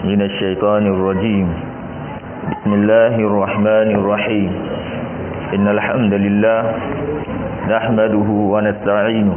من الشيطان الرجيم بسم الله الرحمن الرحيم إن الحمد لله نحمده ونستعينه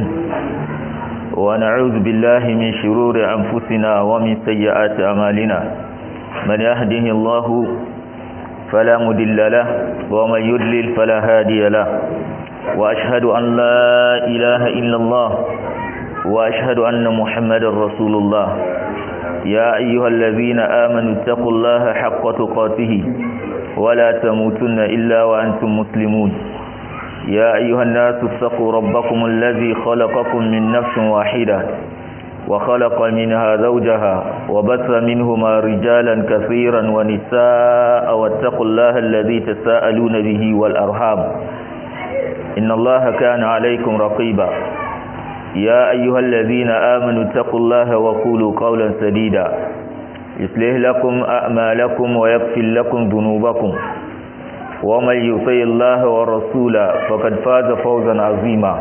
ونعوذ بالله من شرور أنفسنا ومن سيئات أمالنا من يهده الله فلا مدل له ومن يدلل فلا هادي له وأشهد أن لا إله إلا الله وأشهد أن محمد رسول الله يا أيها الذين آمنوا اتقوا الله حق تقاته ولا تموتن إلا وأنتم مسلمون يا أيها الناس اتقوا ربكم الذي خلقكم من نفس واحدة وخلق منها زوجها وبث منهما رجالا كثيرا ونساء واتقوا الله الذي تساءلون به والأرحام إن الله كان عليكم رقيبا يا أيها الذين آمنوا اتقوا الله وقولوا قولا سديدا يصلح لكم أعمالكم ويغفر لكم ذنوبكم ومن يطع الله ورسوله فقد فاز فوزا عظيما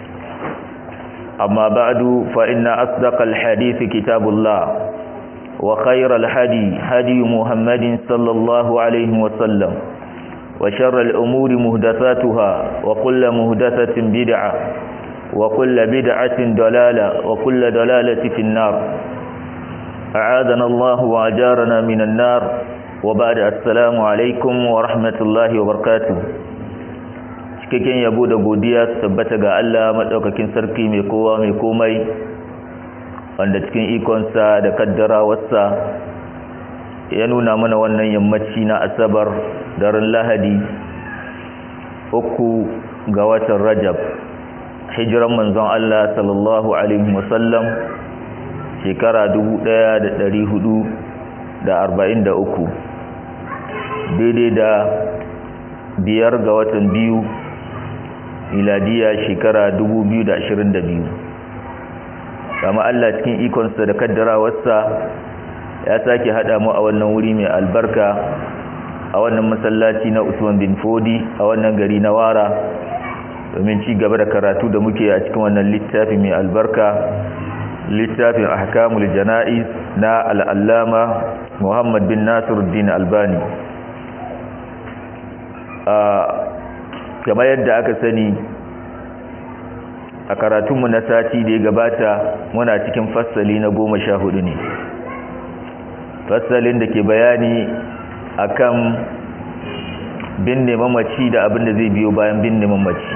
أما بعد فإن أصدق الحديث كتاب الله وخير الهدي هدي محمد صلى الله عليه وسلم وشر الأمور مهدثاتها وكل مهدثة بدعة وكل بدعة ضلالة وكل ضلالة في النار أعاذنا الله وأجارنا من النار وبعد السلام عليكم ورحمة الله وبركاته cikakken yabo da godiya su tabbata ga Allah maɗaukakin sarki mai kowa mai komai wanda cikin ikonsa da kaddarawarsa ya nuna mana wannan yammaci na asabar daren lahadi uku ga watan rajab hijiran manzon Allah sallallahu alaihi wasallam shekara 1443 daidai da biyar ga watan biyu miladiya shekara 2022 kama Allah cikin ikonsa da kaddarawarsa ya sake hada mu a wannan wuri mai albarka a wannan masallaci na Usman bin Fodi a wannan gari na Wara domin ci gaba da karatu da muke a cikin wannan littafi mai albarka littafin ahkamul jana'iz na al'allama Muhammad bin Nasiruddin Albani a kamar yadda aka sani a karatunmu na sati da ya gabata muna cikin fassali na goma sha hudu ne fassalin da ke bayani akan binne mamaci da abin da zai biyo bayan binne mamaci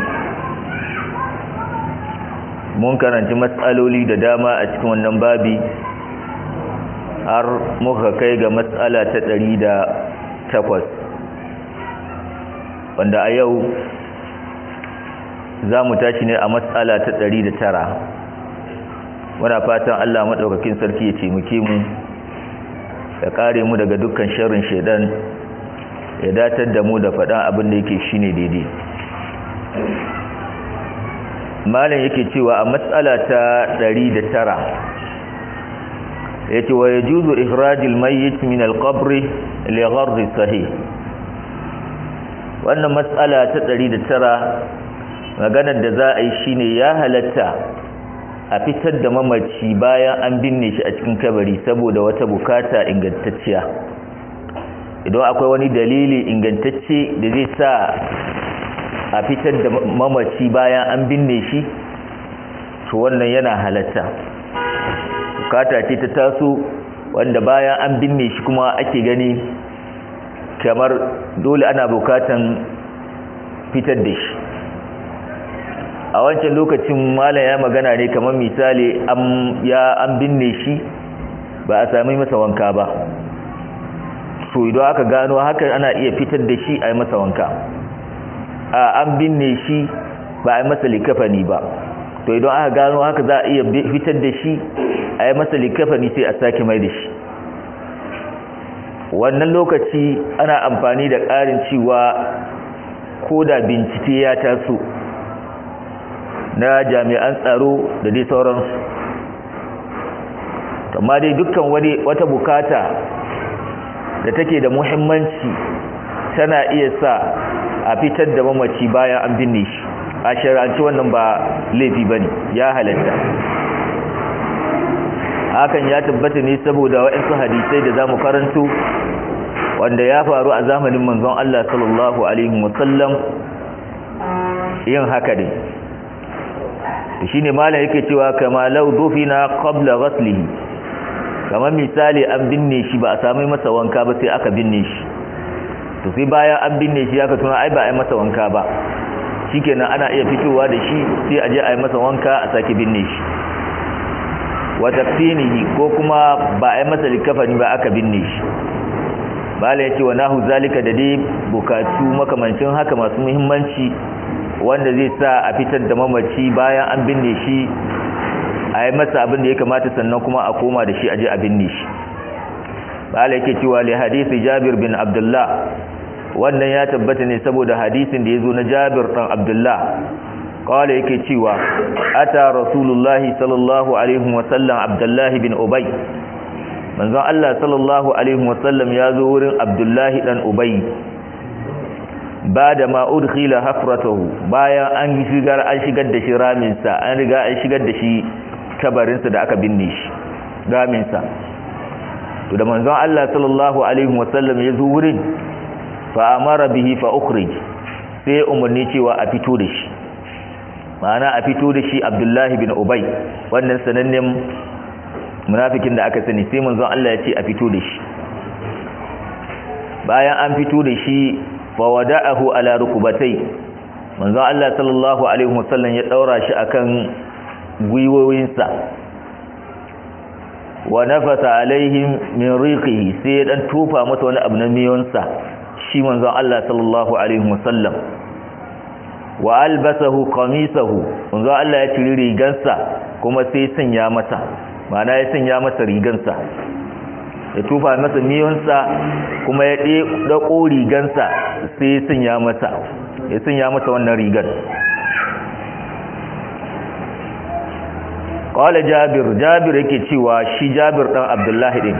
mun karanci matsaloli da dama a cikin wannan babi har muka kai ga matsala ta ɗari da takwas wanda a yau za mu tashi ne a matsala ta ɗari da tara muna fatan allah maɗaukakin sarki ya taimake mu ya kare mu daga dukkan sharrin shaidan ya datar da mu da faɗan abin da yake shine daidai malam yake cewa a matsala ta 109 yace wa yajuzu ikhrajul mayyit min al-qabr li gharz sahih wannan matsala ta 109 maganar da za a yi shine ya halatta a fitar da mamaci bayan an binne shi a cikin kabari saboda wata bukata ingantacciya idan akwai wani dalili ingantacce da zai sa a fitar da mamaci bayan an binne shi to wannan yana halatta bukata ce ta taso wanda bayan an binne shi kuma ake gani kamar dole ana bukatan fitar da shi a wancan lokacin malam ya magana ne kamar misali ya an binne shi ba a sami masa wanka ba so idan aka gano haka ana iya fitar da shi a yi masa wanka a an binne shi ba a yi masa likafani ba to idan aka gano haka za a iya fitar da shi a yi masa likafani sai a sake mai da shi wannan lokaci ana amfani da ƙarin cewa ko da bincike ya taso na jami'an tsaro da dai sauransu amma dai dukkan wani wata bukata da take da muhimmanci tana iya sa a fitar da mamaci bayan an binne shi a shari'anci wannan ba laifi bane ya halatta hakan ya tabbata ne saboda waɗansu hadisai da zamu karanto wanda ya faru a zamanin manzon Allah sallallahu alaihi wasallam yin haka ne to shine malam yake cewa kama law dufina qabla ghaslihi kamar misali an binne shi ba a sami masa wanka ba sai aka binne shi to sai bayan an binne shi aka tuna ai ba a yi masa wanka ba shikenan ana iya fitowa da shi sai a je a yi masa wanka a sake binne shi wa tafsinihi ko kuma ba a yi masa likafani ba aka binne shi bala yace wa nahu zalika da dai bukatu makamancin haka masu muhimmanci wanda zai sa a fitar da mamaci bayan an binne shi a yi masa abin da ya kamata sannan kuma a koma da shi a je a binne shi bala yake cewa li hadisi jabir bin abdullah wannan ya tabbata ne saboda hadisin da ya zo na jabir ɗan abdullah kawai yake cewa ata rasulullahi sallallahu alaihi wasallam abdullahi bin ubay manzon Allah sallallahu alaihi wasallam ya zo wurin abdullahi ɗan ubay ba da ma udkhila hafratahu bayan an shigar an shigar da shi raminsa an riga an shigar da shi kabarinsa da aka binne shi raminsa to da manzon Allah sallallahu alaihi wasallam ya zo wurin fa amara bihi fa ukhrij sai umarni cewa a fito da shi ma'ana a fito da shi Abdullahi bin Ubay wannan sanannen munafikin da aka sani sai manzon Allah ya ce a fito da shi bayan an fito da shi fa wada'ahu ala rukubatai manzon Allah sallallahu alaihi wasallam ya daura shi akan gwiwoyinsa wa nafasa alaihim min riqihi sai dan tufa masa wani abu na miyonsa shi manzon Allah sallallahu alaihi wasallam wa albasahu qamisahu manzon Allah ya ciri rigansa kuma sai sanya masa ma'ana ya sanya masa rigansa ya tufa masa miyonsa kuma ya ɗauko rigansa sai ya sanya masa ya sanya masa wannan rigar qala jabir jabir yake cewa shi jabir dan abdullahi din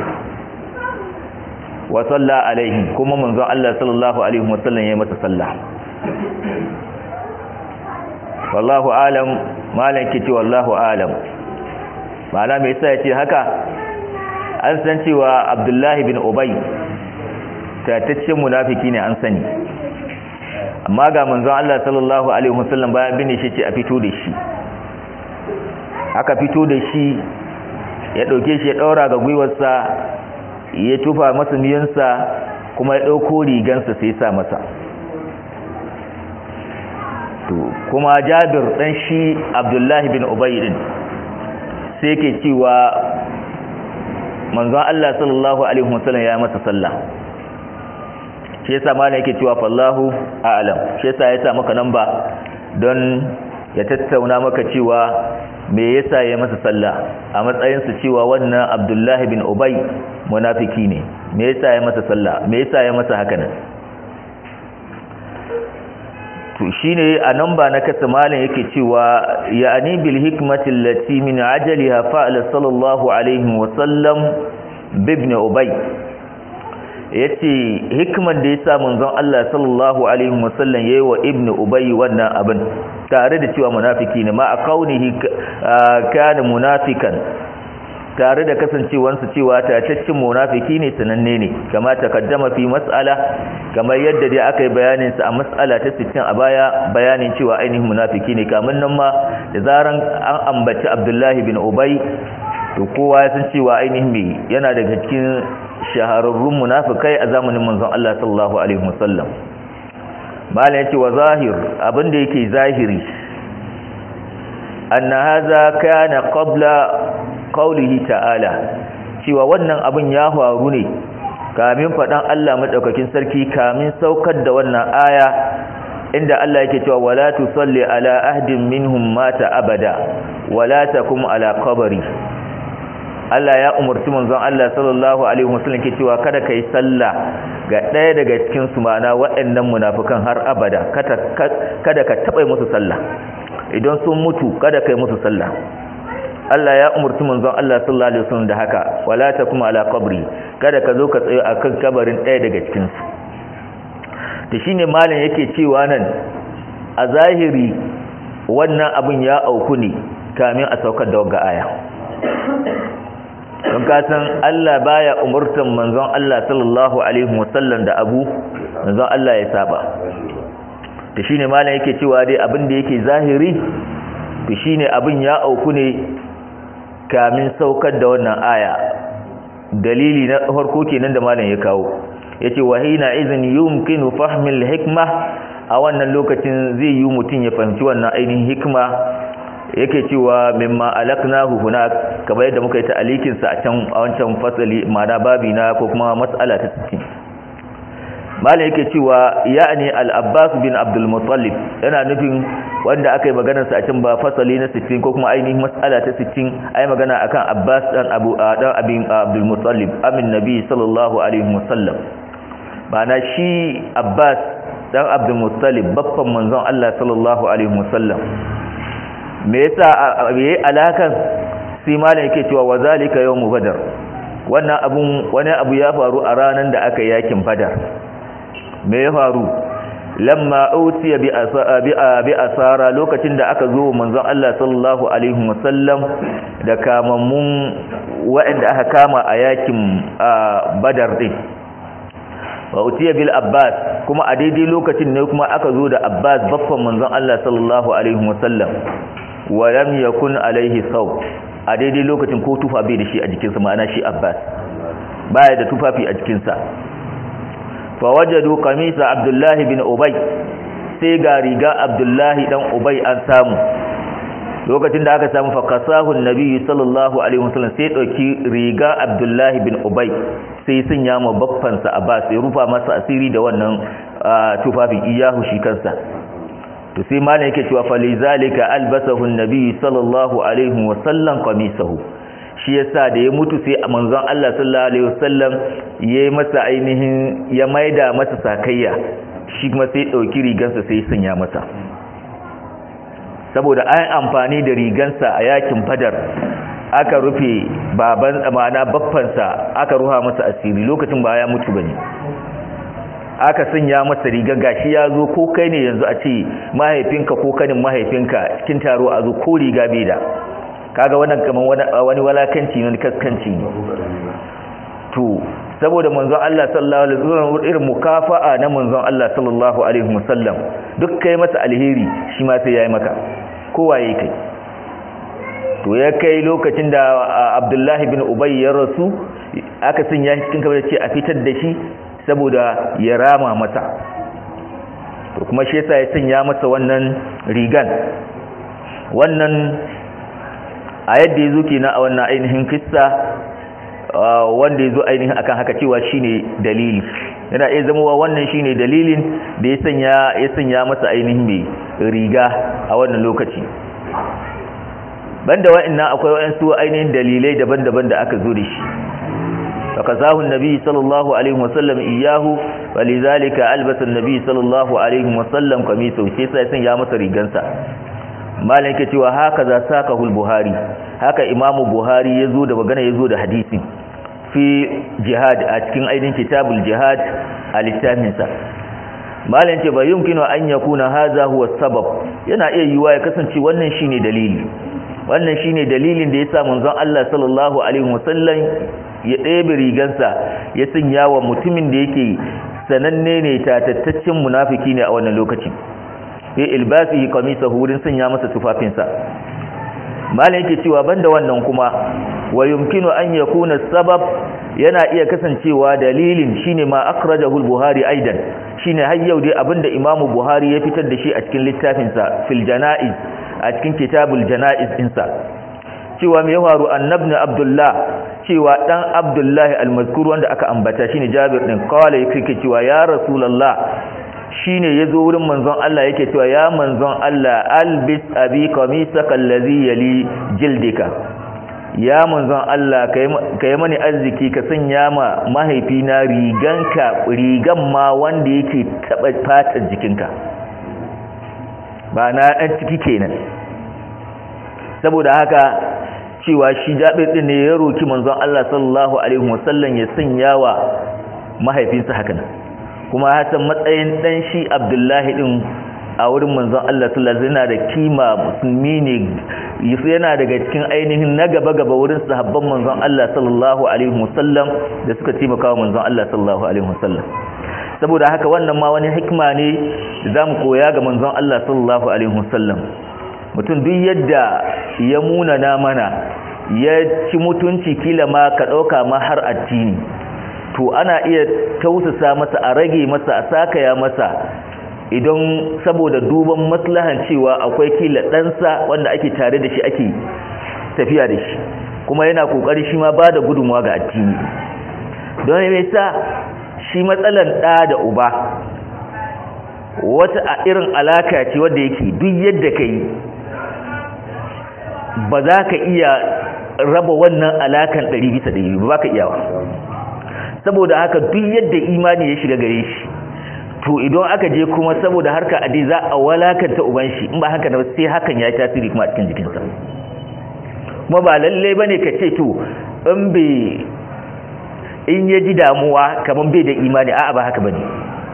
wa salla alaihi kuma manzon Allah sallallahu alaihi wasallam yayi masa sallah wallahu alam malan kici wallahu alam ma'ana me yasa yace haka an san cewa abdullahi bin ubay tataccen munafiki ne an sani amma ga manzon Allah sallallahu alaihi wasallam bayan bin shi ce a fito da shi aka fito da shi ya ɗauke shi ya ɗaura ga gwiwarsa ya tufa masa miyansa kuma ya ɗauko rigansa sai sa masa to kuma jabir ɗan shi abdullahi bin ubayi ɗin sai ke cewa manzon Allah sallallahu alaihi wasallam ya masa sallah shi yasa malam yake cewa fallahu a'lam shi yasa ya sa maka namba don ya tattauna maka cewa me yasa ya masa sallah a matsayinsa cewa wannan abdullahi bin ubay munafiki ne me yasa ya masa sallah me yasa ya masa haka nan to shine a nan ba na kasa malam yake cewa ya'ani bil hikmati allati min ajaliha fa'ala sallallahu alaihi wa sallam bibn ubay yace hikmar da yasa manzon Allah sallallahu alaihi wa sallam yayi wa ibn ubay wannan abin tare da cewa munafiki ne ma a kaunihi kana munafikan tare da kasancewansa cewa tataccen munafiki ne sananne ne kama takaddama fi mas'ala kamar yadda dai aka yi bayanin sa a mas'ala ta 60 a baya bayanin cewa ainihin munafiki ne kamun nan ma da zaran an ambaci Abdullahi bin Ubay to kowa ya san cewa ainihin me yana daga cikin shahararrun munafikai a zamanin manzon Allah sallallahu alaihi wasallam malam yace wa zahir abinda yake zahiri anna hadha kana qabla qawlihi ta'ala cewa wannan abin ya faru ne kamin fadan Allah madaukakin sarki kamin saukar da wannan aya inda Allah yake cewa wala tusalli ala ahdin minhum mata abada wala takum ala qabri Allah ya umarci manzon Allah sallallahu alaihi wasallam ke cewa kada kai sallah ga ɗaya daga cikin su ma'ana waɗannan munafikan har abada kada ka taɓa musu sallah idan sun mutu kada kai musu sallah Allah ya umarci manzon Allah sallallahu alaihi wasallam da haka wala takum ala qabri kada ka zo ka tsaye akan kabarin ɗaya daga cikin su to shine malam yake cewa nan a zahiri wannan abin ya auku ne kamin a saukar da wagga aya don kasan Allah baya umurtan manzon Allah sallallahu alaihi wasallam da abu manzon Allah ya saba to shine malam yake cewa dai abin da yake zahiri to shine abin ya auku ne kamin saukar da wannan aya dalili na farko kenan da malam ya kawo yace wa hina izin yumkinu fahmil hikma a wannan lokacin zai yi mutun ya fahimci wannan ainihin hikma yake cewa mimma alaknahu hunak kamar yadda muka yi ta'alikin sa a can a wancan fasali ma'ana babi na ko kuma mas'ala ta 60 malai yake cewa ya'ni al-abbas bin abdul muttalib yana nufin wanda aka yi maganar sa a can ba fasali na 60 ko kuma ainihin mas'ala ta 60 ai magana akan abbas dan abu dan abin abdul muttalib amin nabi sallallahu alaihi wasallam ma'ana shi abbas dan abdul muttalib babban manzon Allah sallallahu alaihi wasallam me yasa yayi alakan sai malam yake cewa wazalika yawmu badar wannan abun wani abu ya faru a ranan da aka yakin badar me ya faru lamma utiya bi bi asara lokacin da aka zo manzon Allah sallallahu alaihi wasallam da kamammun waɗanda aka kama a yakin badar din wa utiya bil abbas kuma a daidai lokacin ne kuma aka zo da abbas baffan manzon Allah sallallahu alaihi wasallam wa lam yakun alaihi saw a daidai lokacin ko tufa bai da shi a jikinsa ma'ana shi abbas baya da tufafi a jikinsa fa wajadu qamisa abdullahi bin ubay sai ga riga abdullahi dan ubay an samu lokacin da aka samu fakasahu annabi sallallahu alaihi wasallam sai dauki riga abdullahi bin ubay sai sun yama baffansa abbas ya rufa masa asiri da wannan tufafi iyahu shi kansa to sai malam yake cewa falizalika albasahu annabi sallallahu alaihi wasallam qamisahu shi yasa da ya mutu sai manzon Allah sallallahu alaihi wasallam yayi masa ainihin ya maida masa sakayya shi kuma sai dauki rigansa sai sanya masa saboda an amfani da rigansa a yakin badar aka rufe baban amana baffansa aka ruha masa asiri lokacin ba ya mutu bane aka sanya masa riga gashi ya zo ko kai ne yanzu a ce mahaifinka ko kanin mahaifinka cikin taro a zo ko riga bai da kaga wannan kaman wani walakanci ne kaskanci ne to saboda manzon Allah sallallahu alaihi wasallam irin mukafa'a na manzon Allah sallallahu alaihi wasallam duk kai masa alheri shi ma sai yayi maka kowa yayi kai to ya kai lokacin da Abdullahi bin Ubay ya rasu aka sanya shi cikin kamar ce a fitar da shi saboda ya rama masa to kuma shi yasa ya sanya masa wannan rigan wannan a yadda yazo kenan a wannan ainihin kissa wanda yazo ainihin akan haka cewa shine dalili yana iya zama wannan shine dalilin da ya sanya ya sanya masa ainihin mai riga a wannan lokaci banda wa'annan akwai wa'ansu ainihin dalilai daban-daban da aka zo da shi فكساه النبي صلى الله عليه وسلم إياه ولذلك ألبس النبي صلى الله عليه وسلم قميصه شيسا يسن يا مصر ريغانسا مالك cewa hakaza sakahu al-buhari haka imamu buhari yazo da magana yazo da hadisi fi jihad a cikin aidin kitabul jihad a littafin sa malan ce ba yumkinu an yakuna hadha huwa sabab yana iya yiwa ya kasance wannan shine dalili wannan shine dalilin da yasa manzon Allah sallallahu alaihi wasallam ya ɗebe rigansa ya sanya wa mutumin da yake sananne ne tatattaccen munafiki ne a wannan lokaci ya ilbasihi qamisahu wurin sanya masa tufafinsa malam yake cewa banda wannan kuma wa yumkinu an yakuna sabab yana iya kasancewa dalilin shine ma akhrajahu al-buhari aidan shine har yau dai abinda imamu buhari ya fitar da shi a cikin littafinsa fil janaiz a cikin kitabul janaiz insa cewa mai faru annabni abdullah cewa dan abdullahi almazkur wanda aka ambata shine jabir din kawai yake cewa ya rasulullah shine yazo wurin manzon Allah yake cewa ya manzon Allah albis abi qamisaka allazi yali jildika ya manzon Allah kai mani arziki ka sanya ma mahaifina riganka rigan ma wanda yake taba fatar jikinka ba na dan ciki kenan saboda haka cewa shi jabir din ne ya roki manzon Allah sallallahu alaihi wasallam ya sanya wa mahaifinsa hakan kuma hasan matsayin dan shi Abdullahi din a wurin manzon Allah sallallahu alaihi wasallam da kima musulmi ne yana daga cikin ainihin na gaba gaba wurin sahabban manzon Allah sallallahu alaihi wasallam da suka taimaka wa manzon Allah sallallahu alaihi wasallam saboda haka wannan ma wani hikima ne da zamu koya ga manzon Allah sallallahu alaihi wasallam mutum duk yadda ya munana mana ya ci mutunci kila ma ka dauka ma har addini to ana iya tausasa masa a rage masa a sakaya masa idan saboda duban maslahan cewa akwai kila ɗansa wanda ake tare da shi ake tafiya da shi kuma yana kokari shi ma ba da gudunmuwa ga addini don ya sa shi matsalan ɗa da uba wata a irin alaka ce wadda yake duk yadda ka yi ba za ka iya raba wannan alakan ɗari bisa ɗari ba ka iyawa saboda haka duk yadda imani ya shiga gare shi to idan aka je kuma saboda harka adi za a walakanta uban shi in ba haka da sai hakan ya tasiri kuma a cikin jikinsa kuma ba lalle bane ka ce to in bai in ya ji damuwa kamar bai da imani a'a ba haka bane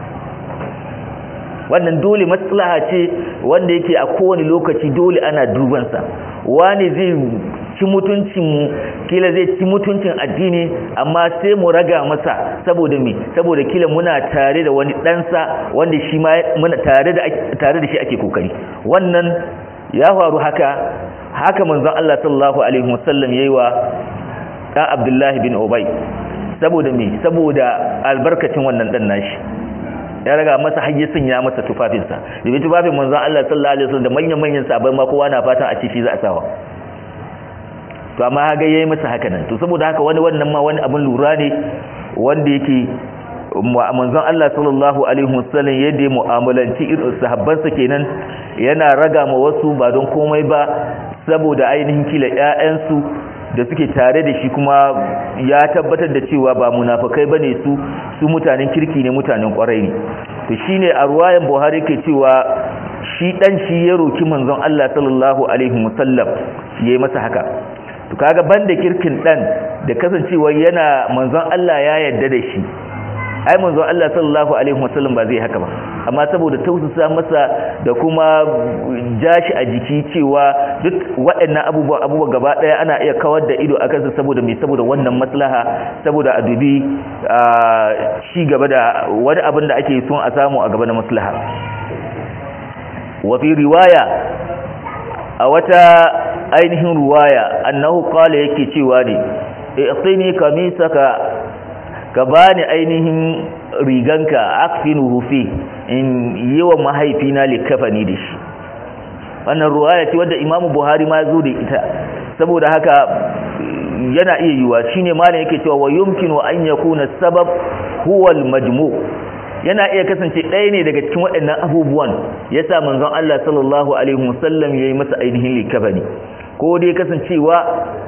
wannan dole maslaha ce wanda yake a kowane lokaci dole ana dubansa wani zai ci mutuncin mu kila zai ci mutuncin addini amma sai mu raga masa saboda me saboda kila muna tare da wani ɗansa wanda shi ma muna tare da tare da shi ake kokari wannan ya faru haka haka manzon Allah sallallahu alaihi wasallam yayi wa dan Abdullah bin Ubay saboda me saboda albarkacin wannan dan nashi ya raga masa hayyasin ya masa tufafinsa da bi tufafin manzon Allah sallallahu alaihi wasallam da manyan manyan sahabbai ma kowa na fatan a ci shi za a sawa to amma haga yayi masa haka nan to saboda haka wani wannan ma wani abin lura ne wanda yake manzon Allah sallallahu alaihi wasallam yadda mu'amalanci irin sahabbansa kenan yana raga ma wasu ba don komai ba saboda ainihin kila ƴaƴansu da suke tare da shi kuma ya tabbatar da cewa ba munafikai bane su su mutanen kirki ne mutanen kwarai ne to shine a ruwayan Buhari ke cewa shi dan shi ya roki manzon Allah sallallahu alaihi wasallam yayi masa haka to kaga banda kirkin dan da kasancewa yana manzon Allah ya yarda da shi ai manzon Allah sallallahu alaihi wasallam ba zai haka ba amma saboda tausasa masa da kuma jashi a jiki cewa duk waɗannan abubuwa abubuwa gaba ɗaya ana iya kawar da ido akan su saboda me saboda wannan maslaha saboda a dubi ci gaba da wani abin da ake son a samu a gaba na maslaha wa fi riwaya a wata ainihin ruwaya annahu qala yake cewa ne i'tini kamisaka ka bani ainihin riganka akfinuhu fi in yi wa mahaifina likafani da shi wannan ruwaya ce wadda imamu buhari ma zo da ita saboda haka yana iya yiwa shine malam yake cewa wa yumkinu an yakuna sabab huwa al-majmu' yana iya kasance ɗaya ne daga cikin waɗannan abubuwan yasa manzon Allah sallallahu alaihi wasallam yayi masa ainihin likafani ko dai kasancewa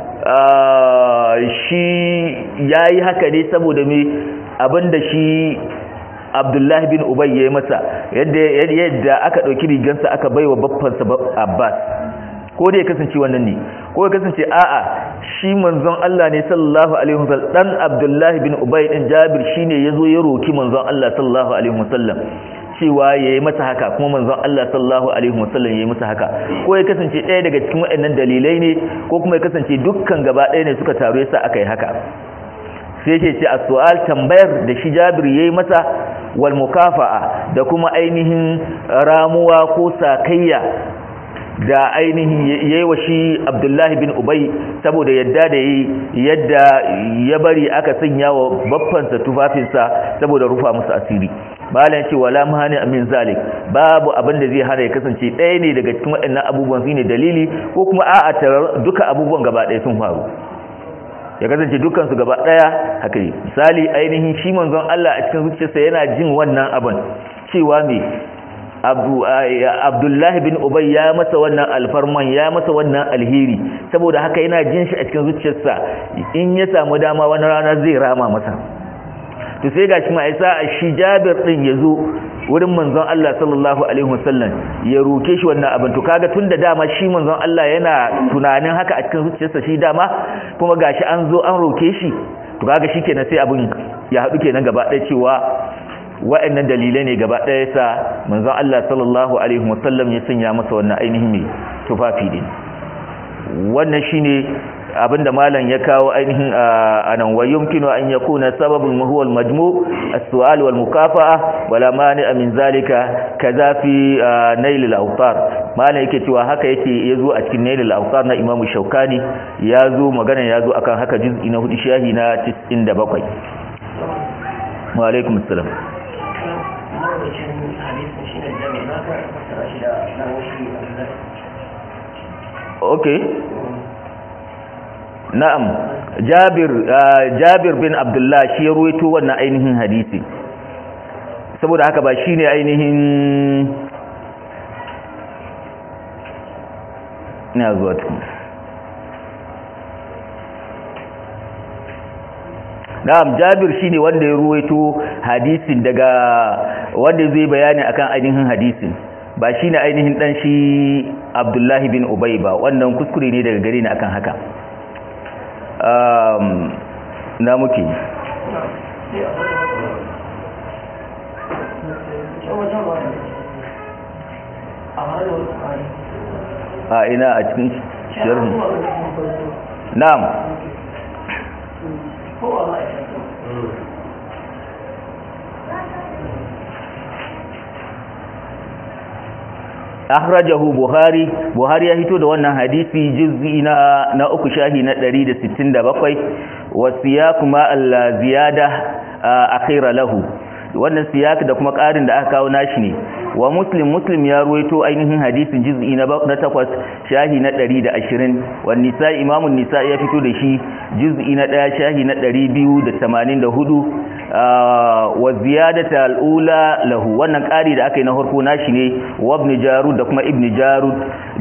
shi yayi haka ne saboda me abinda shi Abdullahi bin Ubay yayi masa yadda yadda aka dauki rigansa aka baiwa baffansa Abbas ko dai kasance wannan ne ko ya kasance a'a shi manzon Allah ne sallallahu alaihi wasallam dan Abdullahi bin Ubay din Jabir shine yazo ya roki manzon Allah sallallahu alaihi wasallam cewa yayi masa haka kuma manzon Allah sallallahu alaihi wasallam yayi masa haka ko ya kasance ɗaya daga cikin waɗannan dalilai ne ko kuma ya kasance dukkan gaba ɗaya ne suka taru yasa aka yi haka sai yake ce as-su'al tambayar da shi Jabir yayi masa wal mukafa'a da kuma ainihin ramuwa ko sakayya da ainihin yayi wa shi Abdullahi bin Ubay saboda yadda da yi yadda ya bari aka sanya wa baffansa tufafinsa saboda rufa musu asiri malam ce wala mahani amin zalik babu abin da zai hana ya kasance ɗaya ne daga cikin waɗannan abubuwan shine dalili ko kuma a'a duka abubuwan gaba ɗaya sun faru ya kasance dukkan su gaba ɗaya haka yi misali ainihin shi manzon Allah a cikin zuciyarsa yana jin wannan abin cewa me abdullahi bin ubay ya masa wannan alfarman ya masa wannan alheri saboda haka yana jin shi a cikin zuciyarsa in ya samu dama wani rana zai rama masa to sai gashi ma isa shi jabir din yazo wurin manzon Allah sallallahu alaihi wasallam ya roke shi wannan abin to kaga tunda dama shi manzon Allah yana tunanin haka a cikin zuciyarsa shi dama kuma gashi an zo an roke shi to kaga shikenan sai abin ya hadu kenan gaba ɗaya cewa wa'annan dalilai ne gaba ɗaya sa manzon Allah sallallahu alaihi wasallam ya sanya masa wannan ainihin mai tufafi din wannan shine abinda malam ya kawo ainihin anan wa yumkinu an yakuna sababun huwa al-majmu' as-su'al wal mukafa'a wala mani'a min zalika kaza fi nail al-awtar malam yake cewa haka yake yazo a cikin nail al-awtar na Imam Shaukani yazo magana yazo akan haka juz'i na hudu shahi na 97 wa alaikum assalam okay na'am jabir jabir bin abdullah shi ya ruwaito wannan ainihin hadisi saboda haka ba shine ainihin ina zuwa tukun na'am jabir shine wanda ya ruwaito hadisin daga wanda zai bayani akan ainihin hadisin ba shine ainihin dan shi abdullahi bin ubay ba wannan kuskure ne daga gare ni akan haka na muke a ina a cikin shirin na'am akhrajahu buhari buhari ya hito da wannan hadisi juz'i na na uku shahi na 167 wa siyaq ma al ziyada akhira lahu wannan siyak da kuma ƙarin da aka kawo nashi ne wa muslim muslim ya ruwaito ainihin hadisin juz'i na takwas shahi na 120 wa nisa imamun nisa ya fito da shi juz'i na 1 shahi na 284 wa ziyadata al'ula lahu wannan ƙari da aka yi na harko nashi ne wa ibn jarud da kuma ibn jarud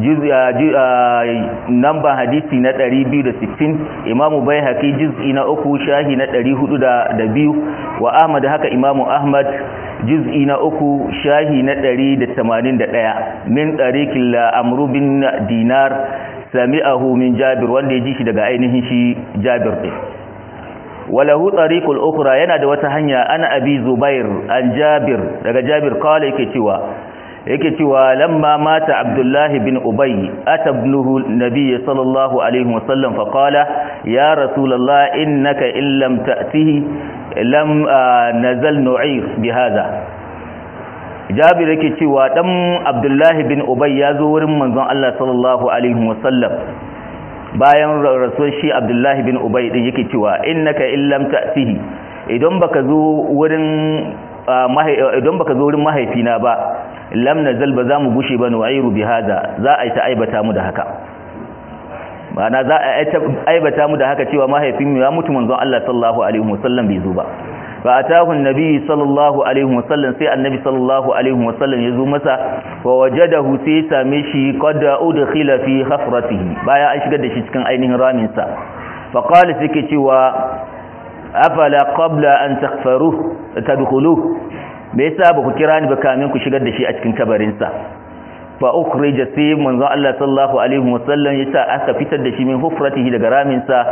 namba hadisi na 260 imamu baihaqi juz'i na uku shahi na 402 wa ahmad haka imamu ahmad juz'i na uku shahi na 181 min tariqil amru bin dinar sami'ahu min jabir wanda ya ji shi daga ainihin shi jabir din walahu tariqul ukhra yana da wata hanya ana abi zubair an jabir daga jabir kawai yake cewa yake cewa lamma mata abdullahi bin ubay atabnuhu nabiy sallallahu alaihi wasallam fa qala ya rasulullah innaka in lam ta'tihi lam nazal nu'ir bihadha jabir yake cewa dan abdullahi bin ubay ya zo wurin manzon Allah sallallahu alaihi wasallam bayan rasuwar shi abdullahi bin ubay din yake cewa innaka in lam ta'tihi idan baka zo wurin idan baka zo wurin mahaifina ba lam nazal ba za mu gushe ba nu'airu bi hada za a yi ta aibata mu da haka ma'ana za a aibata mu da haka cewa mahaifin mu ya mutu manzon Allah sallallahu alaihi wasallam bai zo ba fa atahu annabi sallallahu alaihi wasallam sai annabi sallallahu alaihi wasallam ya zo masa wa wajadahu sai same shi qad udkhila fi khafratihi bayan an shigar da shi cikin ainihin ramin sa fa qala sai ke cewa afala qabla an taghfaru tadkhulu me yasa ba ku kira ni ba kamin ku shigar da shi a cikin kabarin sa fa ukhrija sai manzon Allah sallallahu alaihi wasallam yasa aka fitar da shi min hufratihi daga ramin sa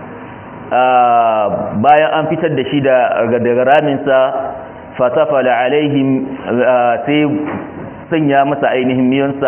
bayan an fitar da shi daga ramin sa fatafala alaihim sai sanya masa ainihin miyansa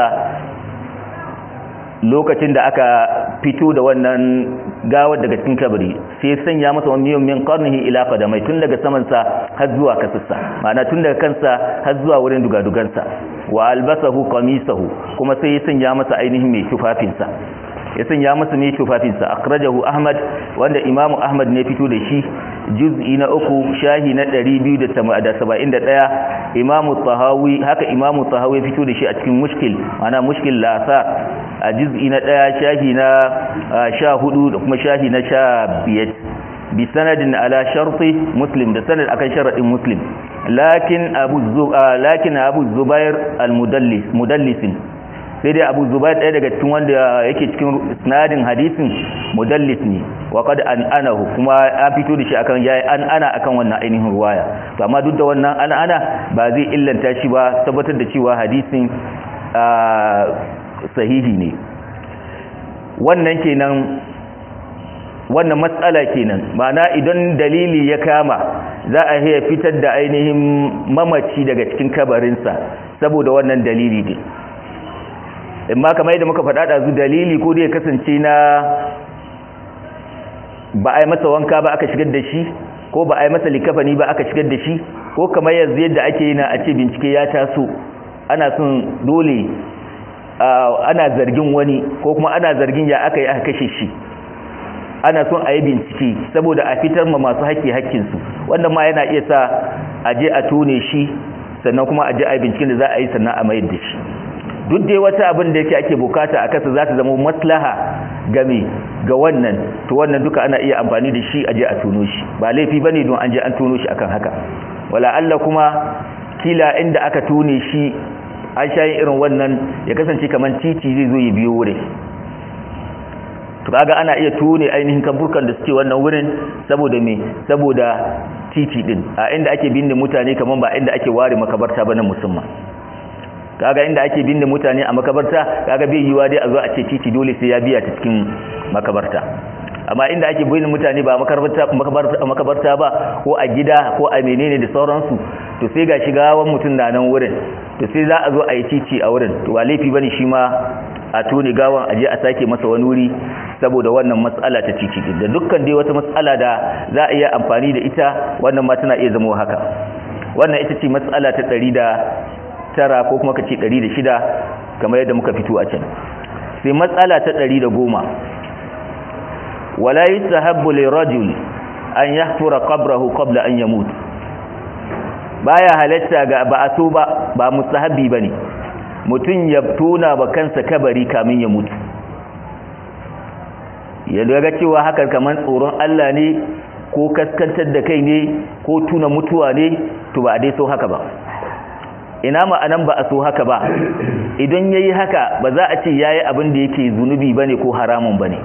lokacin da aka fito da wannan gawar daga cikin kabari sai sanya masa wani miyan min qarnihi ila qadamai tun daga saman sa har zuwa kasassa ma'ana tun daga kansa har zuwa wurin dugadugansa wa albasahu qamisahu kuma sai ya sanya masa ainihin mai tufafinsa ya sanya masa mai tufafinsa akhrajahu ahmad wanda imamu ahmad ne fito da shi juz'i na uku shahi na 271 imamu tahawi haka imamu tahawi fito da shi a cikin mushkil ma'ana mushkil lasa a juz'i na 1 shahi na 14 da kuma shahi na 15 bi sanadin ala sharti muslim da sanad akan sharadin muslim lakin abu lakin abu zubair al-mudallis mudallisin sai dai abu zubair ɗaya daga cikin wanda yake cikin sinadin hadisin mudallis ne wa kad an anahu kuma an fito da shi akan yayi an ana akan wannan ainihin ruwaya to amma duk da wannan an ana ba zai illanta shi ba tabbatar da cewa hadisin sahihi ne wannan kenan wannan matsala kenan ma'ana idan dalili ya kama za a iya fitar da ainihin mamaci daga cikin kabarinsa saboda wannan dalili ne in ma kamar yadda muka faɗa ɗazu dalili ko da ya kasance na ba a yi masa wanka ba aka shigar da shi ko ba a yi masa likafani ba aka shigar da shi ko kamar yanzu yadda ake yi na a ce bincike ya taso ana son dole ana zargin wani ko kuma ana zargin ya aka yi aka kashe shi ana son a yi bincike saboda a fitar ma masu haƙƙi haƙƙinsu wannan ma yana iya sa a je a tone shi sannan kuma a je a yi binciken da za a yi sannan a mayar da shi duk dai wata abin da yake ake bukata a kasa za ta zama maslaha game ga wannan to wannan duka ana iya amfani da shi a je a tono shi ba laifi bane don an je an tono shi akan haka wala Allah kuma kila inda aka tone shi an shayin irin wannan ya kasance kamar titi zai zo ya biyo wurin to kaga ana iya tone ainihin kamburkan da suke wannan wurin saboda me saboda titi din a inda ake binne mutane kaman ba inda ake ware makabarta ba na musamman kaga inda ake binne mutane a makabarta kaga bai yiwa dai a zo a ce titi dole sai ya biya ta cikin makabarta amma inda ake binne mutane ba makabarta makabarta ba ko a gida ko a menene da sauransu to sai ga shigawan mutum na nan wurin to sai za a zo a yi titi a wurin to ba laifi bane shi ma a tone gawan aje a sake masa wani wuri saboda wannan matsala ta titi da dukkan dai wata matsala da za a iya amfani da ita wannan ma tana iya zama haka wannan ita ce matsala ta ɗari da tara ko kuma kace ɗari da shida kamar yadda muka fito a can sai matsala ta ɗari da goma wala yustahabbu lirajul an yahfura qabrahu qabla an yamut baya halatta ga ba a so ba ba mustahabbi bane mutum ya tona ba kansa kabari kamin ya mutu ya daga cewa haka kamar tsoron Allah ne ko kaskantar da kai ne ko tuna mutuwa ne to ba a dai so haka ba ina ma'anan ba a so haka ba idan yayi haka ba za a ce yayi abin da yake zunubi bane ko haramun bane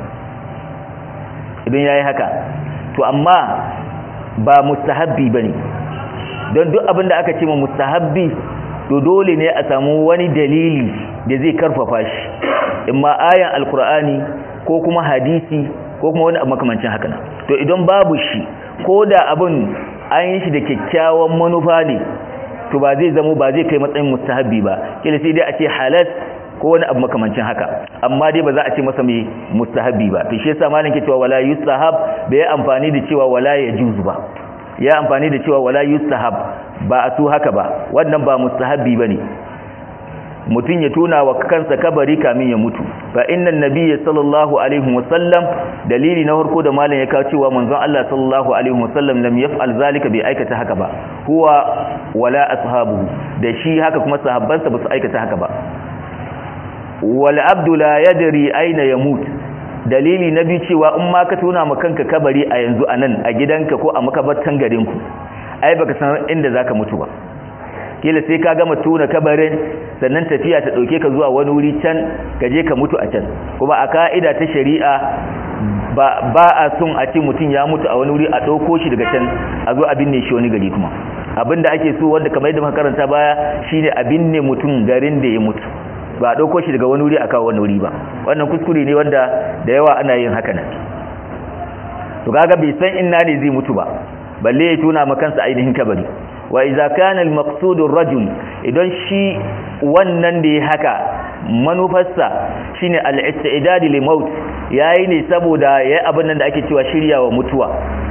idan yayi haka to amma ba mustahabbi bane don duk abin da aka ce ma mustahabbi to dole ne a samu wani dalili da zai karfafa shi imma ayan alkur'ani ko kuma hadisi ko kuma wani abu makamancin haka nan to idan babu shi ko da abin an yi shi da kyakkyawan manufa ne to ba zai zamo ba zai kai matsayin mustahabbi ba kila sai dai a ce halas ko wani abu makamancin haka amma dai ba za a ce masa mai mustahabbi ba to shi yasa malam ke cewa wala yustahab bai amfani da cewa wala yajuz ba ya amfani da cewa wala yustahab ba a su haka ba wannan ba mustahabbi bane mutum ya tuna wa kansa kabari kamin ya mutu fa innan nabiyyi sallallahu alaihi wasallam dalili na farko da malam ya kawo cewa manzon Allah sallallahu alaihi wasallam lam yaf'al zalika bai aikata haka ba huwa wala ashabuhu da shi haka kuma sahabbansa ba su aikata haka ba wal abdu la yadri aina yamut dalili na biyu cewa in ma ka tuna ma kanka kabari a yanzu anan a gidanka ko a makabartan garinku ai baka san inda zaka mutu ba kila sai ka gama tuna kabarin sannan tafiya ta dauke ka zuwa wani wuri can ka je ka mutu a can kuma a ka'ida ta shari'a ba ba a son a ce mutum ya mutu a wani wuri a dauko shi daga can a zo a binne shi wani gari kuma abinda ake so wanda kamar yadda muka karanta baya shine a binne mutum garin da ya mutu ba a dauko shi daga wani wuri a kawo wani wuri ba wannan kuskure ne wanda da yawa ana yin haka nan to kaga bai san inna ne zai mutu ba balle ya tuna ma kansa ainihin kabari wa idza kana al-maqsud ar-rajul idan shi wannan da ya haka manufarsa shine al-istidad li maut yayi ne saboda yayi abin nan da ake cewa shiryawa mutuwa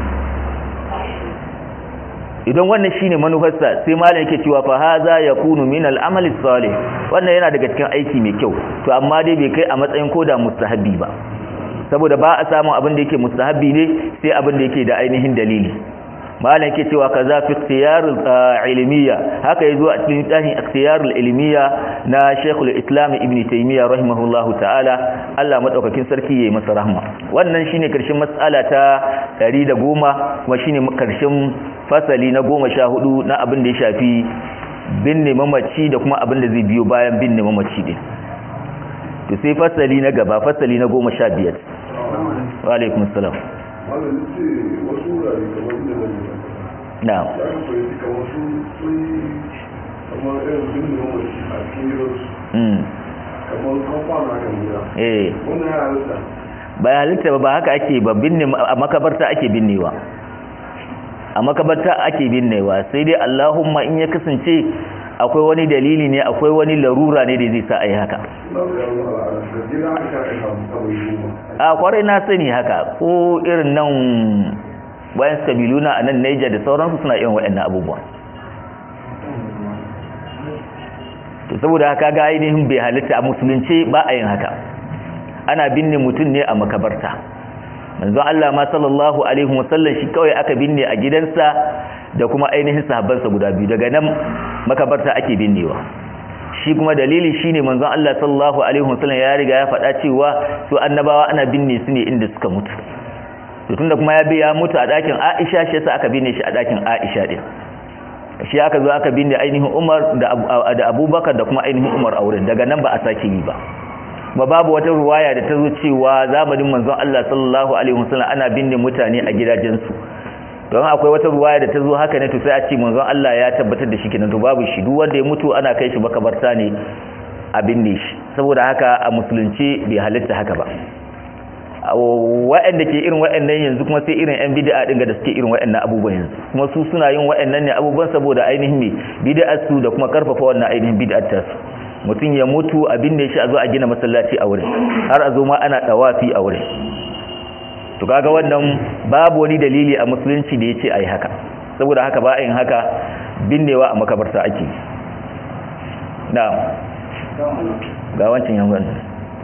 idan wannan shine manufarsa sai malam yake cewa fa haza yakunu min al-amal salih wannan yana daga cikin aiki mai kyau to amma dai bai kai a matsayin koda mustahabi ba saboda ba a samu abin da yake mustahabi ne sai abin da yake da ainihin dalili malam yake cewa kaza fi ikhtiyarul ilmiya haka yazo a cikin tahin ikhtiyarul ilmiya na Sheikhul Islam Ibn Taymiyyah rahimahullahu ta'ala Allah madaukakin sarki yayi masa rahma wannan shine karshen mas'ala ta 110 kuma shine karshen fasali na 14 na abin da ya shafi binne mamaci da kuma abin da zai biyo bayan binne mamaci din to sai fasali na gaba fasali na 15 wa alaikum assalam wannan ce wasu wurare kamar inda na nuna na'am ya ka fahimci kamar su sun yi kamar irin binne mamaci a cikin gidansu mm kamar kamfana kan gida eh wannan ya halitta ba halitta ba ba haka ake ba binne a makabarta ake binnewa a makabarta ake binnewa sai dai Allahumma in ya kasance akwai wani dalili ne akwai wani larura ne da zai sa a yi haka a kwarai na sani haka ko irin nan bayan kabilu na a nan Niger da sauransu suna irin waɗannan abubuwa to saboda haka ga ainihin bai halitta a musulunci ba a yin haka ana binne mutum ne a makabarta manzon Allah ma sallallahu alaihi wasallam shi kawai aka binne a gidansa da kuma ainihin sahabbansa guda biyu daga nan makabarta ake binnewa shi kuma dalili shine manzon Allah sallallahu alaihi wasallam ya riga ya faɗa cewa su annabawa ana binne su ne inda suka mutu to tunda kuma ya biya mutu a ɗakin Aisha shi yasa aka binne shi a ɗakin Aisha din shi aka zo aka binne ainihin Umar da Abubakar da kuma ainihin Umar a wurin daga nan ba a sake yi ba ba babu wata ruwaya da ta zo cewa zamanin manzon Allah sallallahu alaihi wasallam ana binne mutane a gidajensu don akwai wata ruwaya da ta zo haka ne to sai a ce manzon Allah ya tabbatar da shi kenan to babu shi duk wanda ya mutu ana kai shi makabarta ne a binne shi saboda haka a musulunci bai halitta haka ba waɗanda ke irin waɗannan yanzu kuma sai irin yan bid'a din da suke irin waɗannan abubuwan yanzu kuma su suna yin waɗannan ne abubuwan saboda ainihin me bid'ar su da kuma karfafa wannan ainihin bid'ar ta su mutum ya mutu a binne shi a zo a gina masallaci a wurin har a zo ma ana dawafi a wurin to kaga wannan babu wani dalili a musulunci da yace ayi haka saboda haka ba a yin haka binnewa a makabarta ake na'am ga wancan yan wannan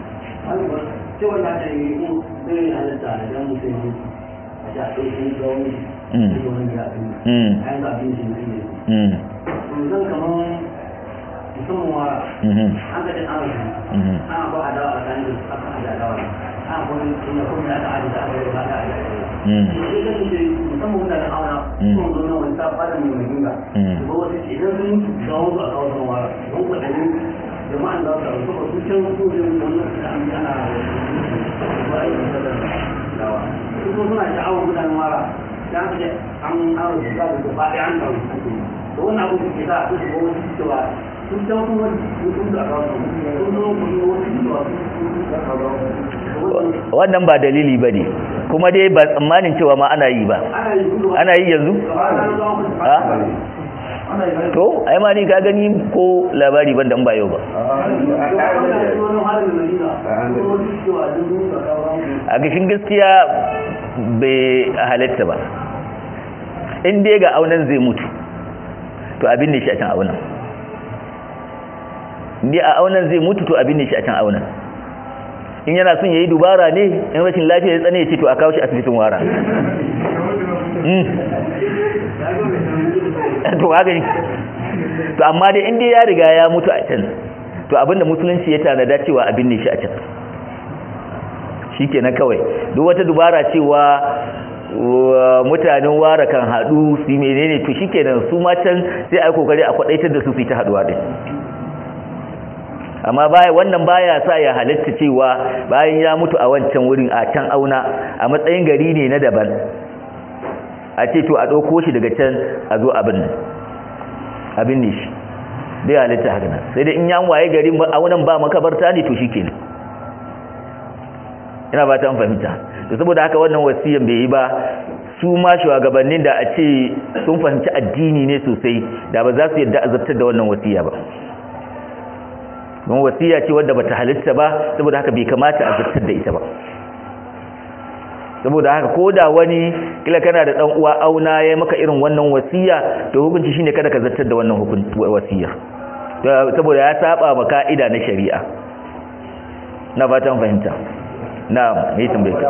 cewa na da yi mu zai halitta da dan mutum a ji a ɗauki gauni da wani ya ɗin kayan da abin shi na iya zan kamar musamman wara an ga jin arziki ana ba a dawa a kan da aka ajiye dawa ana kuma ina kuma da aka ajiye da aka yi ba da ajiye sai kan ce musamman wanda da auna kuma zo na wani ta fara mai mai ginga ba wata ce idan sun mutu ga wasu a kawo san wara don kwaɗanin jama'an za su ɗauka su can su ne wannan da an ana ba a yi da dawa su kuma suna sha'awar mutanen wara da aka ce an aro da za su ba ɗaya an ɗauki da wannan abu da ke sa a su shiga wasu cewa sun can kuma sun da kawo sun zo kuma wasu cewa sun da kawo wannan ba dalili ba ne kuma dai ba tsammanin cewa ma ana yi ba ana yi yanzu? to ai ma ni ka gani ko labari ban dan ba yau ba a gashin gaskiya bai halatta ba in dai ga aunan zai mutu to abin ne shi a can aunan ni a aunan zai mutu to abin ne shi a can aunan in yana son ya yi dubara ne in rashin lafiya ya tsane ya ce to a kawo shi asibitin wara to haka ne to amma dai inda ya riga ya mutu a can to abinda musulunci ya tanada cewa abin ne shi a can shi kenan kawai duk wata dubara cewa mutanen wara kan haɗu su menene to shi kenan su ma can sai a yi kokari a kwaɗaitar da su su yi ta haɗuwa ɗin amma baya wannan baya sa ya halitta cewa bayan ya mutu a wancan wurin a can auna a matsayin gari ne na daban a ce to a ɗauko shi daga can a zo abin nan abin ne shi bai halitta haka nan sai da in yan waye gari aunan ba makabarta ne to shi ke ina ba ta fahimta to saboda haka wannan wasiyan bai yi ba su ma shugabannin da a ce sun fahimci addini ne sosai da ba za su yadda azabtar da wannan wasiya ba don wasiya ce wadda bata halitta ba saboda haka bai kamata a zartar da ita ba saboda haka ko da wani kila kana da dan uwa auna ya maka irin wannan wasiya to hukunci shine kada ka zartar da wannan hukunci wasiya saboda ya saba ma ka'ida na shari'a na fatan fahimta na me tambaye ka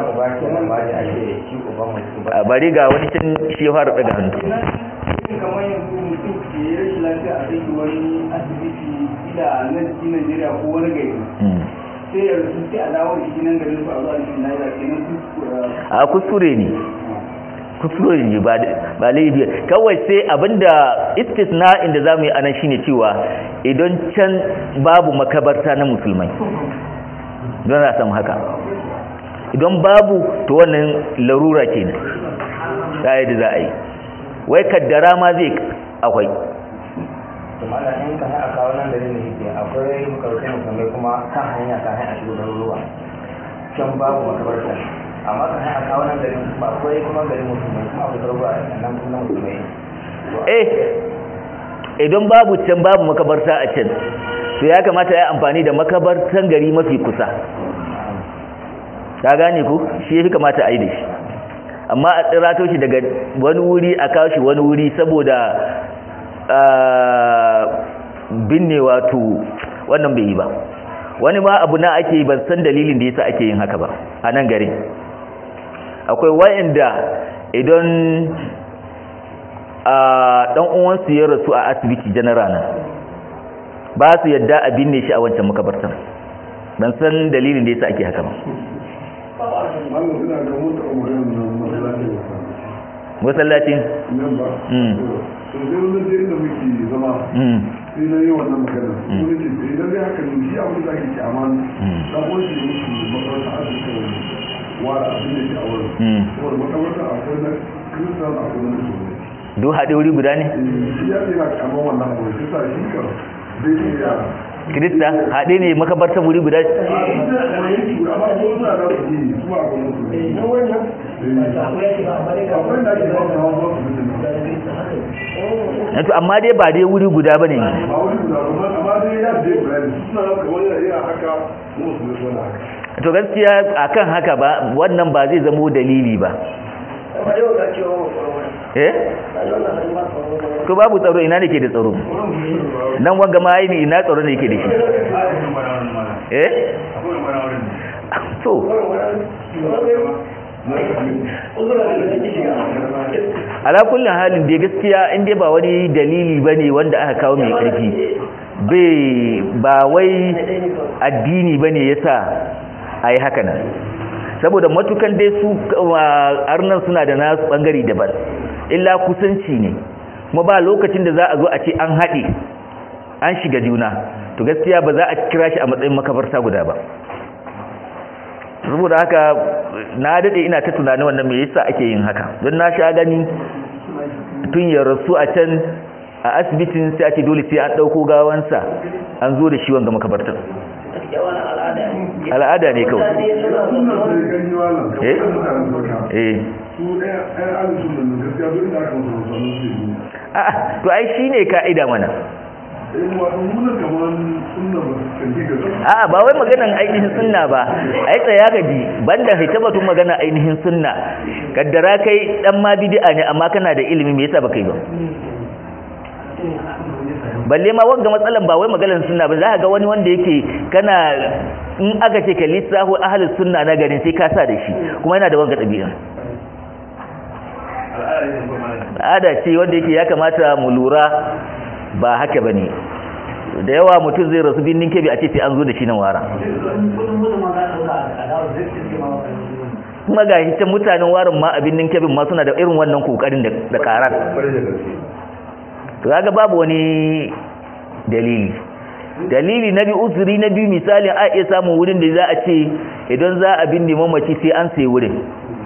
a bari ga wani can shi ya fara daga hannu kamar yanzu mutum ke yi rashin lafiya a kai wani asibiti ila nan cikin Najeriya ko wani gari sai ya rasu sai a dawo da shi nan garin su a zuwa cikin Najeriya kenan a kuskure ne kuskure ne ba ba laifi kawai sai abinda istisna inda zamu yi anan shine cewa idan can babu makabarta na musulmai don na samu haka idan babu to wannan larura kenan sai da za a yi wai kaddara ma zai akwai tumana in ka a kawo nan da ne yake akwai makarantun musulmai kuma kan hanya ka hanya shigo garuruwa can babu makabarta amma ka hanya a kawo nan da ne kuma akwai kuma garin musulmai kuma akwai garuruwa nan kuma musulmai eh idan babu can babu makabarta a can to ya kamata ya amfani da makabartan gari mafi kusa ka gane ku shi ya kamata a yi da shi amma a tsirato shi daga wani wuri a kawo shi wani wuri saboda binne wato wannan bai yi ba wani ma abu na ake ban san dalilin da yasa ake yin haka ba a nan garin akwai wayanda idan a dan uwansu ya rasu a asibiti general nan ba su yadda a binne shi a wancan makabartan ban san dalilin da yasa ake haka ba masallacin sai na yi wannan magana wani ce sai idan dai haka ne shi abin da ake kyaman dan uwan shi mutu makaranta asibiti wara abin da ke a wurin saboda makaranta akwai na kristal akwai na musulmi duk haɗe wuri guda ne shi ya tsira kyaman wannan abu shi sa shi ka zai iya kirista haɗe ne makabartar wuri guda amma ko suna da su yi su ba akwai musulmi akwai da ake ba su hawa ba su to amma dai ba dai wuri guda ba ne ba wani guda ba amma dai ya je bayani suna da kamar yana haka musulmi suna haka to gaskiya akan haka ba wannan ba zai zamo dalili ba eh to babu tsaro ina ne ke da tsaro nan wanga ma aini ina tsaro ne ke da shi eh to ala kullum halin da gaskiya in dai ba wani dalili bane wanda aka kawo mai karfi bai ba wai addini bane yasa ayi haka nan saboda matukan dai su arnan suna da nasu bangare daban illa kusanci ne kuma ba lokacin da za a zo a ce an haɗe an shiga juna to gaskiya ba za a kira shi a matsayin makabarta guda ba saboda haka na daɗe ina ta tunani wannan me yasa ake yin haka don na sha gani tun ya rasu a can a asibitin sai ake dole sai an ɗauko gawansa an zo da shi wanga makabartar al'ada ne kawai suna sai gani wannan Eh? kamar mutanen sauka eh su ɗaya ɗaya alisun da gaskiya duk inda aka musu musamman su yi a'a to ai shine ka'ida mana in wato muna kamar sunna ba su kanji ga zama a'a ba wai maganan ainihin sunna ba ai tsaya ka ji banda hita batun magana ainihin sunna kaddara kai dan ma bid'a ne amma kana da ilimi me yasa baka yi ba balle ma wanga matsalan ba wai maganar sunna ba za ka ga wani wanda yake kana in aka ce ka lissafu ahlus sunna na garin sai ka sa da shi kuma yana da wanga ɗabi'a al'ada ce wanda yake ya kamata mu lura ba haka bane da yawa mutum zai rasu binnin kebe a ce sai an zo da shi nan wara kuma ga shi can mutanen warin ma a binnin kebin ma suna da irin wannan kokarin da da karar to kaga babu wani dalili dalili na biyu uzuri na biyu misalin a iya samun wurin da za a ce idan za a binne mamaci sai an sayi wurin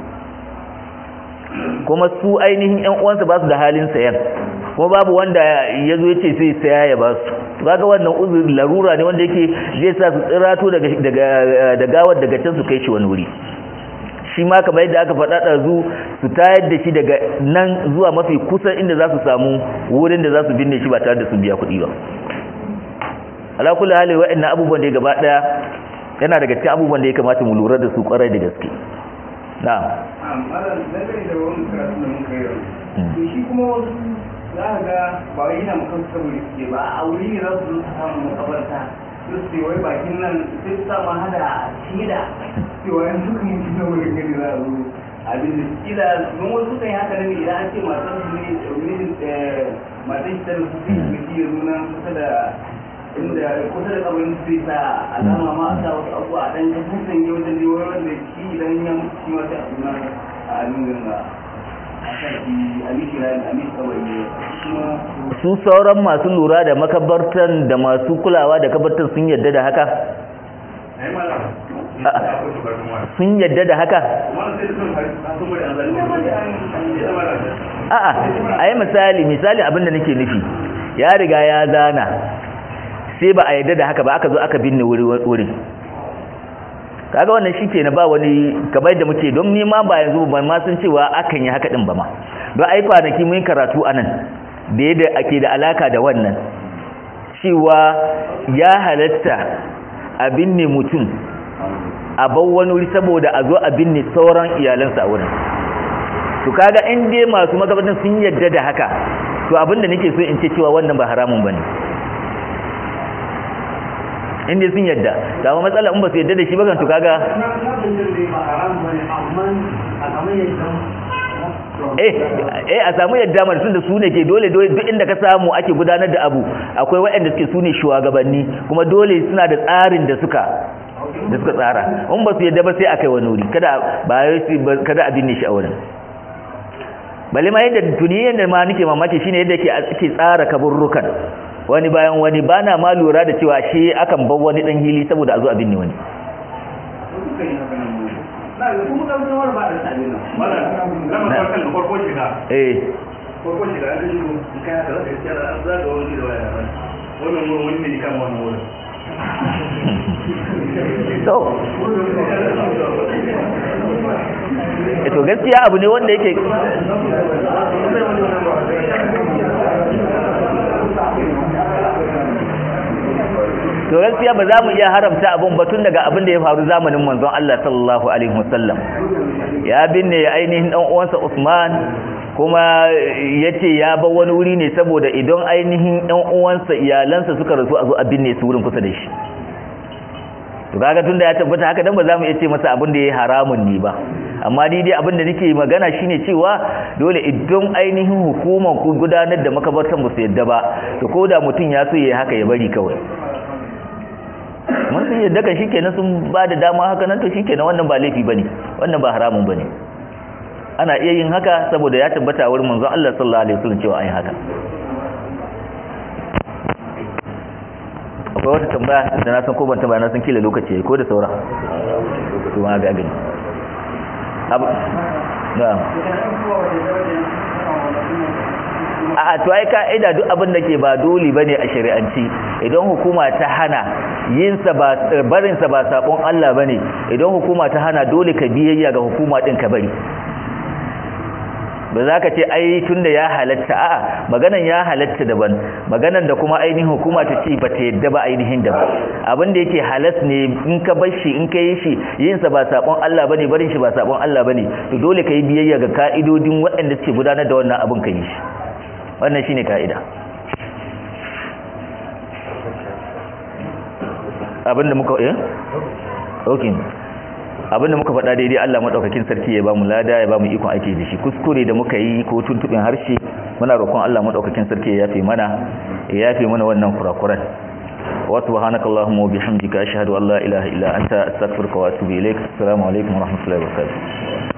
kuma su ainihin yan uwansa ba su da halin sayan kuma babu wanda ya zo ya ce sai saya ya ba su kaga wannan uzuri larura ne wanda yake zai sa su tsirato daga daga da gawar daga can su kai shi wani wuri shi ma kamar yadda aka faɗa ɗazu su tayar da shi daga nan zuwa mafi kusan inda za su samu wurin da za su binne shi ba tare da sun biya kuɗi ba ala kulli hali wa'annan abubuwan da ya gaba ɗaya yana daga cikin abubuwan da ya kamata mu lura da su ƙwarai da gaske na'am malam dangane da wani karatu da muka yi to shi kuma wasu za ka ga ba wai yana mukan saboda suke ba a wuri ne za su zo su samu makabarta su ce wai bakin nan sai su sama hada shida cewa yanzu kan mutum na wurin gani za a zo abin da kila don wasu kan yi haka ne idan an ce matan su ne mijin matan shi ta da su sai su shi ya nuna kusa da inda kusa da kabarin su zai sa alama ma a sa wasu abu a dan kasan sanye wajen da wai wanda shi idan ya mutu shi ma sai a suna a nuna ga a sa shi a mishi rami a mishi kabari shi ma su sauran masu lura da makabartan da masu kulawa da kabartan sun yadda da haka ai mala sun yadda da haka mala sai da sun hari sun bari an zalimi ya mala a'a a yi misali misali abinda nake nufi ya riga ya zana sai ba a yadda da haka ba aka zo aka binne wuri kaga wannan shi ke na ba wani kamar da muke don nima ba yanzu ba ma sun cewa akan yi haka din ba ma don ai kwanaki mun yi karatu a nan da yadda ake da alaka da wannan cewa ya halatta a binne mutum a bar wani wuri saboda a zo a binne sauran iyalansa a wurin to kaga in dai masu magabatan sun yadda da haka to abinda nake so in ce cewa wannan ba haramun bane in dai sun yadda da ma matsala in ba su yadda da shi ba kan to kaga eh eh a samu yadda mar tun da su ne ke dole dole duk inda ka samu ake gudanar da abu akwai waɗanda suke su ne shugabanni kuma dole suna da tsarin da suka da suka tsara in ba su yadda ba sai a kai wani wuri kada ba kada a binne shi a wurin balle ma yadda tuni yadda ma nake mamaki shine yadda yake ake tsara kaburrukan wani bayan wani bana ma lura da cewa shi akan bar wani dan hili saboda a zo a binne wani eh farko shiga an gashi in kai haka zaka yi tsara an zaga wani da waya wannan wurin wani ne kama wannan wurin to to gaskiya abu ne wanda yake to gaskiya ba za mu iya haramta abun ba tun daga abin da ya faru zamanin manzon Allah sallallahu alaihi wasallam ya binne ainihin dan uwansa Usman kuma yace ya bar wani wuri ne saboda idan ainihin dan uwansa iyalansa suka rasu a zo a binne su wurin kusa da shi to kaga tunda ya tabbata haka dan ba za mu iya ce masa abin da yayi haramun ne ba amma ni dai abin da nake magana shine cewa dole idan ainihin hukumar ku gudanar da makabartan ba su yadda ba to koda mutum ya so yayi haka ya bari kawai mun sun yadda kan shikenan sun ba da dama haka nan to shikenan wannan ba laifi bane wannan ba haramun bane ana iya yin haka saboda ya tabbata wurin manzon Allah sallallahu alaihi wasallam cewa an yi haka akwai wata tambaya da na san ko ban tambaya na san kila lokaci ko da saura to ma ga gani abu da a to ai ka'ida duk abin da ke ba dole bane a shari'anci idan hukuma ta hana yin sa ba barin sa ba sabon Allah bane idan hukuma ta hana dole ka biyayya ga hukuma din ka bari ba za ka ce ai tunda ya halatta a'a maganan ya halatta daban maganan da kuma ainihin hukuma ta ce ba ta yadda ba ainihin daban abin da yake halas ne in ka bar shi in ka yi shi yin sa ba sabon Allah bane barin shi ba sabon Allah bane to dole ka yi biyayya ga ka'idodin waɗanda suke gudanar da wannan abin ka yi shi wannan shine ka'ida abinda muka eh okay abinda muka faɗa daidai Allah madaukakin sarki ya bamu lada ya bamu ikon aiki da shi kuskure da muka yi ko tuntubin harshe muna roƙon Allah madaukakin sarki ya yafe mana ya yafe mana wannan kurakuran wa subhanakallahumma wa bihamdika ashhadu an la ilaha illa anta astaghfiruka wa atubu ilaik assalamu alaikum wa rahmatullahi wa barakatuh